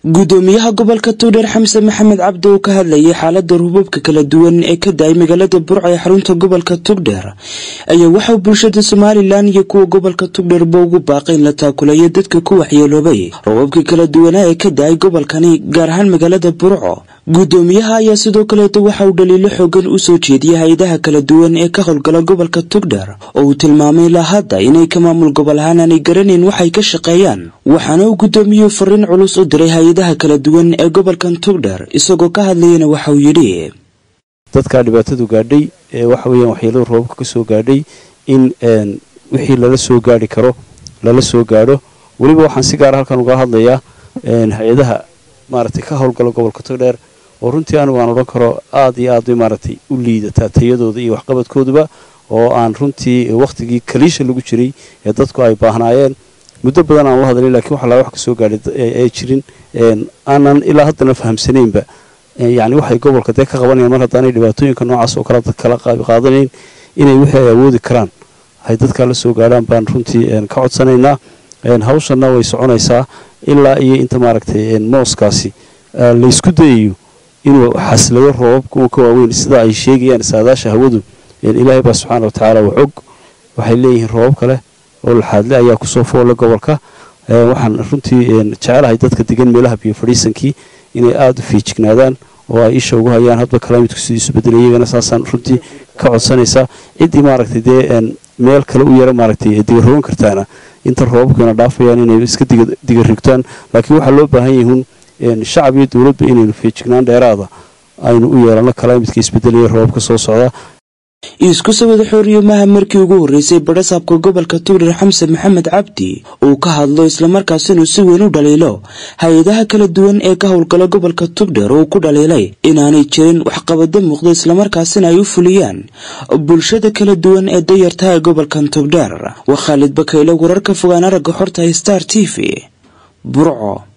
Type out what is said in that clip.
gudoomiyaha gobolka togdheer xamse maxamed cabdi oo ka hadlayay xaalada rubabka kala duwan ee ka da-ay magaalada burca ee xarunta gobolka togdheer ayaa waxauu bulshada somalilan iyo kuwa gobolka togdheerba ugu baaqay in la taakulayo dadka ku waxyeeloobay robabka kala duwanaa ee ka da-ay gobolkani gaar ahaan magaalada burco gudoomiyaha ayaa sidoo kaleeto waxa uu dhaliilo xoogan u soo jeediyay hay-adaha kala duwan ee ka howlgala gobolka togdheer oo uu tilmaamay ilaa hadda inay ka maamul gobol ahaan aanay garanayn waxay ka shaqeeyaan waxaana uu gudoomiyuhu fariin culus u diray hay-adaha kala duwan ee gobolkan togdheer isagoo ka hadlayana waxa uu yidhi dadkaa dhibaatadu gaadhay ee waxa weeyaan waxyeelada roobabka ka soo gaadhay in wixii lala soo gaadhi karo lala soo gaadho weliba waxaan si gaara halkan uga hadlayaa hay-adaha maaragtay ka howlgala gobolka togdheer oo runtii anigu aan odhan karo aad iyo aad bay maaragtay u liidataa tayadooda iyo waxqabadkooduba oo aan runtii wakhtigii kaliisha lagu jiray ee dadku ay baahnaayeen muddo badan aan la hadlay lakiin waxa laa wax ka soo gaadhay ee jirin aanan ilaa haddana fahamsanaynba yacni waxay gobolka dee ka qabanayaan mar haddaanay dhibaatooyinka noocaas oo kale dad kala qaadanayn inay wixii ay awoodi karaan hay dadkaa la soo gaadhaan baan runtii ka codsanaynaa hawshanna way soconaysaa ilaa iyo inta maaragtay mooskaasi laysku dayayo inuu xaslado roobabka ka waaweyn sida ay sheegayaan saadaasha hawadu ilaahay baa subxaana wa tacaala waa og waxay leeyihiin roobab kale oo laxaadle ayaa kusoo foolla gobolka waxaan runtii jecelahay dadka degan meelaha biyo fadhiisankii inay aada u fiijignaadaan oo ay isha ugu hayaan hadba kalaamidku sidiisu bedelay iyagana saasaan runtii ka codsanaysaa ciddii maaragtay dee meel kale u yara maaragtay digarogan kartaana inta roobabkuna dhaafayaan inay iska digarigtaan laakiin waxaa loo baahan yahuun shacab iyo dowladba inaynu feejignaan dheeraada aynu u yeelano kalaamidka isbedelaya roobabka soo socda isku sawada xooriyamaha markii ugu horreysay badhasaabka gobolka togdheer xamse maxamed cabdi uu ka hadlo islamarkaas inuu si weyn u dhaliilo hay-adaha kala duwan ee ka howlgala gobolka togdheer oo ku dhaliilay inaanay jirin waxqabado muuqda islamarkaasina ay u fuliyaan bulshada kala duwan ee dayartaha ee gobolkan togdheer waa khaalid bakayle wararka fogaan aragga xorta star t v burco